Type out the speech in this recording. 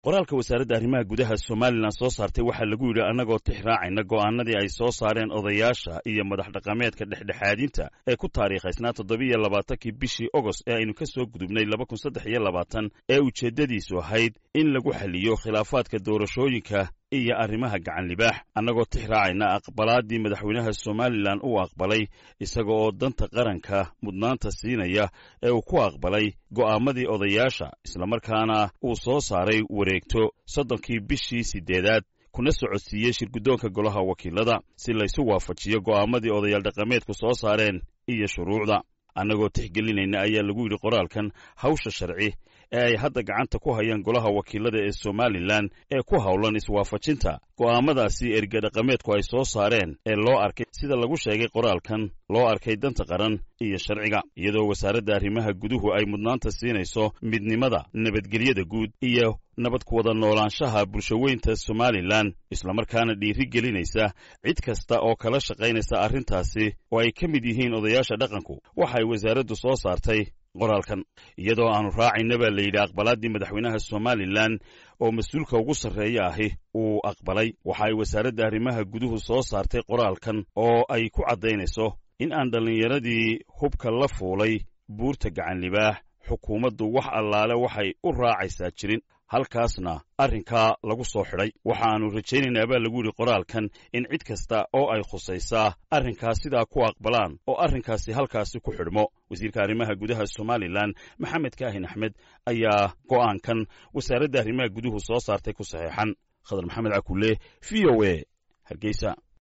qoraalka wasaaradda arrimaha gudaha somalilan soo saartay waxaa lagu yidhi annagoo tix raacayna go'aanadii ay soo saareen odayaasha iyo madax dhaqameedka dhexdhexaadinta ee ku taariikhaysnaa toddobiiyo labaatankii bishii ogost ee aynu ka soo gudubnay laba kun saddex iyo labaatan ee ujeeddadiisu ahayd in lagu xaliyo khilaafaadka doorashooyinka iyo arrimaha gacan libaax annagoo tix raacayna aqbalaaddii madaxweynaha somalilan uu aqbalay isaga oo danta qaranka mudnaanta siinaya ee uu ku aqbalay go'aamadii odayaasha islamarkaana uu soo saaray wareegto soddonkii bishii siddeedaad kuna socodsiiyey shirguddoonka golaha wakiilada si laysu waafajiyo go'aamadii odayaal dhaqameedku soo saareen iyo shuruucda annagoo tixgelinayna ayaa lagu yidhi qoraalkan hawsha sharci ee ay hadda gacanta ku hayaan golaha wakiilada ee somalilan ee ku howlan iswaafajinta go'aamadaasi erge dhaqameedku ay soo saareen ee loo arkay sida lagu sheegay qoraalkan loo arkay danta qaran iyo sharciga iyadoo wasaaradda arrimaha guduhu ay mudnaanta siinayso midnimada nabadgelyada guud iyo nabad ku wada noolaanshaha bulshaweynta somalilan islamarkaana dhiiri gelinaysa cid kasta oo kala shaqaynaysa arrintaasi oo ay ka mid yihiin odayaasha dhaqanku waxay wasaaraddu soo saartay qoraalkan iyadoo aanu raacayna baa la yidhi aqbalaaddii madaxweynaha somalilan oo mas-uulka ugu sarreeya ahi uu aqbalay waxa ay wasaaradda arrimaha guduhu soo saartay qoraalkan oo ay ku caddaynayso in aan dhallinyaradii hubka la fuulay buurta gacan libaax xukuumaddu wax allaale waxay u raacaysaa jirin halkaasna arrinkaa lagu soo xidhay waxaannu rajaynaynaa baa lagu yidhi qoraalkan in cid kasta oo ay khusaysaa arrinkaas sidaa ku aqbalaan oo arrinkaasi halkaasi ku xidhmo wasiirka arrimaha gudaha somalilan maxamed kaahin axmed ayaa go'aankan wasaaradda arrimaha guduhu soo saartay ku saxeexan khadar maxamed cakulle v o e hargeysa